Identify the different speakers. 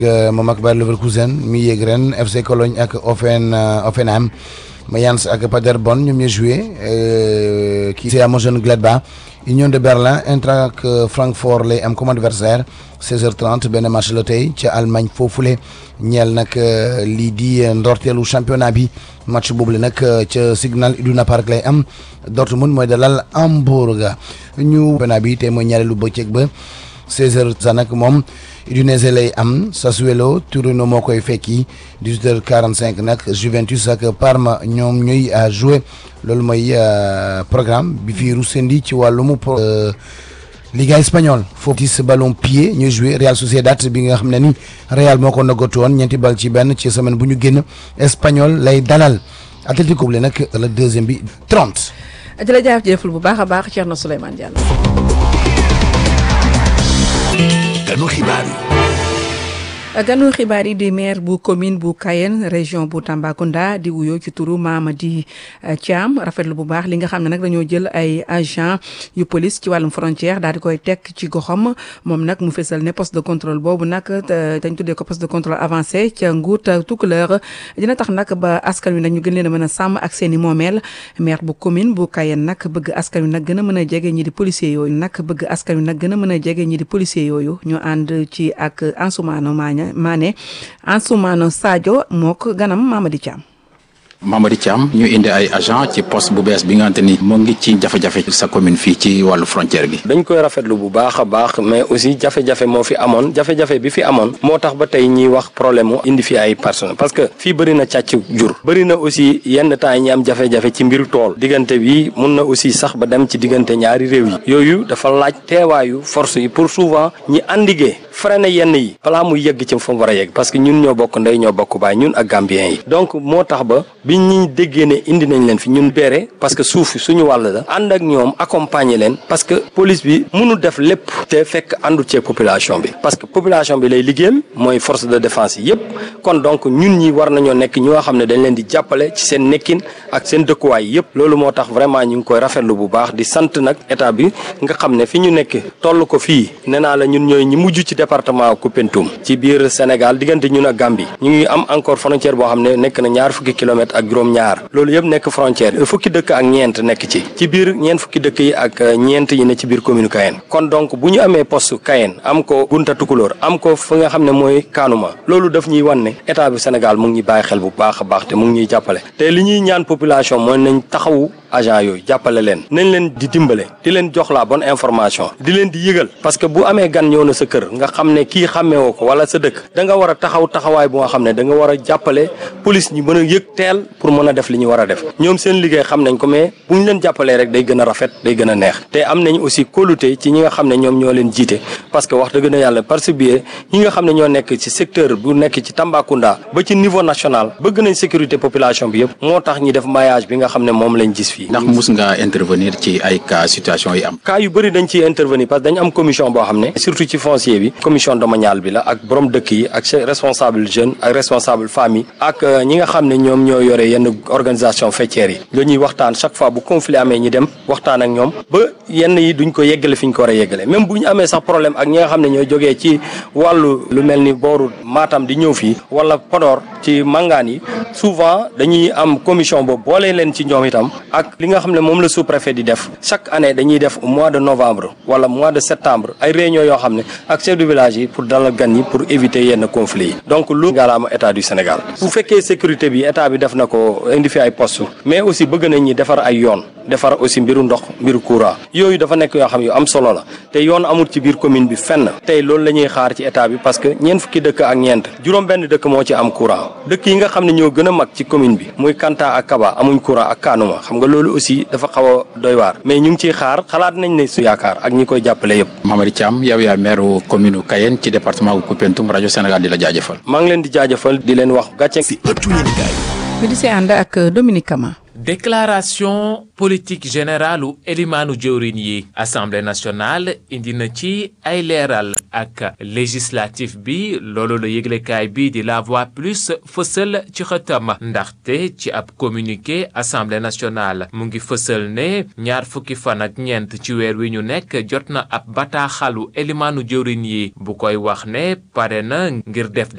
Speaker 1: moom ak Bayer Leverkusen mi yéeg ren FC Cologne ak Offen Offenheim Mayence ak Paderborn ñoom ñooy joué kii c'est Mönchengladbach Union de Berlin Eintracht Francfort lay am comme adversaire 16h30 benn match la tey ca Allemagne foofule ñeel nag lii di ndorteelu championnat bi match boobu la nag ca Signal Iduna Park lay am Dortmund mooy dalal Hamburg ñu championnat bi tey mooy ñaareelu bëccëg ba 16h sa nag moom Udinese lay am Sassuolo Torino moo koy fekki 18h45 nag Juventus ak Parma ñoom ñuy joué loolu mooy programme bi fi rusendi ci wàllum Liga espagnole foofu tis ballon pied ñuy joué Real Sociedad bi nga xam ne ni Real moo ko nagatu woon ñeenti bal ci benn ci semaine bu ñu génn espagnol lay dalal Atlético bi nag la deuxième bi 30.
Speaker 2: jërëjëf jëful bu baax a baax Thierno Souleymane Diallo.
Speaker 3: ganu xibaar yi.
Speaker 2: ganu xibaar yi di maire bu commune bu Kayen région bu Tambacounda di wuyoo ci turu Mamadi Thiam rafetlu bu baax li nga xam ne nag dañoo jël ay agent yu police ci wàllum frontière daal di koy teg ci goxam moom nag mu fesal ne poste de contrôle boobu nag dañ tuddee ko poste de contrôle avancé ca Nguut Tukuleur dina tax nag ba askan wi nag ñu gën leen a mën a sàmm ak seen i moomeel maire bu commune bu Kayen nag bëgg askan wi nag gën a mën a jege ñi di policier yooyu nag bëgg askan wi nag gën a mën a jege ñi di policier yooyu ñu ànd ci ak Ansoumana Magne Mané Ansoumana Sadio moo ko ganam Mamadi Thiam
Speaker 4: Mamadi Thiam ñu indi ay agent ci poste bu bees bi nga xamante ni mu ngi ci jafe-jafe sa commune fii ci wàllu frontière gi
Speaker 5: dañ koy rafetlu bu baax a baax mais aussi jafe-jafe moo fi amoon jafe-jafe bi fi amoon moo tax ba tey ñiy wax problème mu indi fi ay personnes parce que fii bëri na càcc jur bëri na aussi yenn temps yi ñi am jafe-jafe ci mbiru tool diggante bi mun na aussi sax ba dem ci diggante ñaari réew yi yooyu dafa laaj teewaayu force yi pour souvent ñi andigee freiné yenn yi balaa muy yegg ci fa mu war a yegg parce que ñun ñoo bokk ndey ñoo bokk baay ñun ak Gambien yi donc moo tax ba bi ñi déggee ne indi nañ leen fi ñun beere parce que suuf suñu wàll la ànd ak ñoom accompagner leen parce que police bi mënul def lépp te fekk àndu cee population bi parce que population bi lay liggéeyal mooy force de défense yi yëpp kon donc ñun ñi war nañoo nekk ñoo xam ne dañ leen di jàppale ci seen nekkin ak seen dëkkuwaay yëpp loolu moo tax vraiment ñu ngi koy rafetlu bu baax di sant nag état bi nga xam ne fi ñu nekk toll ko fii nee naa la ñun ñooy ñi mujj ci département Koupentoum ci biir Sénégal diggante ñun ak Gambie ñu ngi am encore frontière boo xam ne nekk na ñaar fukki kilomètres ak juróom-ñaar loolu yëpp nekk frontière fukki dëkk ak ñeent nekk ci ci biir ñeent fukki dëkk yi ak ñeent yi ne ci biir commune Kayen kon donc bu ñu amee poste Kayen am ko Gunta Tukulóor am ko fi nga xam ne mooy Kanuma loolu daf ñuy wan ne état bi Sénégal mu ngi ñuy bàyyi xel bu baax a baax te mu ngi ñuy jàppale te li ñuy ñaan population mooy nañ taxawu agent yooyu jàppale leen nañ leen di dimbale di leen jox la bonne information di leen di yëgal parce que bu amee gan ñëw na sa kër nga xam ne kii xàmmeewoo ko wala sa dëkk da nga war a taxaw taxawaay bu nga xam ne da nga war a jàppale police ñi mën a yëg teel pour mën a def li ñu war a def ñoom seen liggéey xam nañ ko mais bu ñu leen jàppalee rek day gën a rafet day gën a neex te am nañ aussi kóolute ci ñi nga xam ne ñoom ñoo leen jiite parce que wax dëgg na yàlla par ce biais ñi nga xam ne ñoo nekk ci secteur bu nekk ci Tambacounda ba ci niveau national bëgg nañ sécurité population bi yëpp moo tax ñi def maillage bi nga xam ne moom lañ gis fii
Speaker 4: ndax mus nga intervenir ci ay cas situation yi am
Speaker 5: cas yu bëri dañ ciy intervenir parce que dañ am commission boo xam ne surtout ci foncier bi commission domaniale bi la ak borom dëkk yi ak responsable jeune ak responsable famille ak ñi nga xam ne ñoom ñoo yore yenn organisation faîtière yi dañuy waxtaan chaque fois bu conflit amee ñi dem waxtaan ak ñoom ba yenn yi duñ ko yeggale fi ñu ko war a yeggale même bu ñu amee sax problème ak ñi nga xam ne ñoo jógee ci wàllu lu mel ni booru Matam di ñëw fii wala Podor ci mangaan yi souvent dañuy am commission boobu boole leen ci ñoom itam ak li nga xam ne moom la sous-préfet di def chaque année dañuy def mois de novembre wala mois de septembre ay réunion yoo xam ne ak chef de village yi pour dalal gan yi pour éviter yenn conflits yi donc lu ngaalaama état du Sénégal bu fekkee sécurité bi état bi def na ko indi fi ay poste mais aussi bëgg nañ ñi defar ay yoon defar aussi mbiru ndox mbiru courant yooyu dafa nekk yoo xam yu am solo la te yoon amul ci biir commune bi fenn tey loolu la ñuy xaar ci état bi parce que ñeent fukki dëkk ak ñeent juróom benn dëkk moo ci am courant dëkk yi nga xam ne ñoo gën a mag ci commune bi muy Kanta ak Kaba amuñ courant ak Kanuma xam nga loolu aussi dafa xaw a doy waar mais ñu ngi ciy xaar xalaat nañ ne su yaakaar ak ñi koy jàppale yëpp
Speaker 4: Mamadi Thiam yow yaa maire commune Kayen ci département bu Koupentoum rajo Sénégal di la jaajëfal
Speaker 5: maa ngi leen di jaajëfal di leen wax gàcce
Speaker 3: si ëttu yéenekaay
Speaker 2: mi di see ànd ak Dominique Kama
Speaker 6: déclaration politique générale u elimaanu jëwriñ yi assemblée nationale indi na ci ay leeral ak législatif bi loolu la yëglekaay bi di la voix plus fësal ci xëtam ndaxte ci ab communiqué assemblée nationale mu ngi fësal ne ñaar fukki fan ak ñeent ci weer wi ñu nekk jot na ab bataaxalu elimaanu jëwriñ yi bu koy wax ne pare na ngir def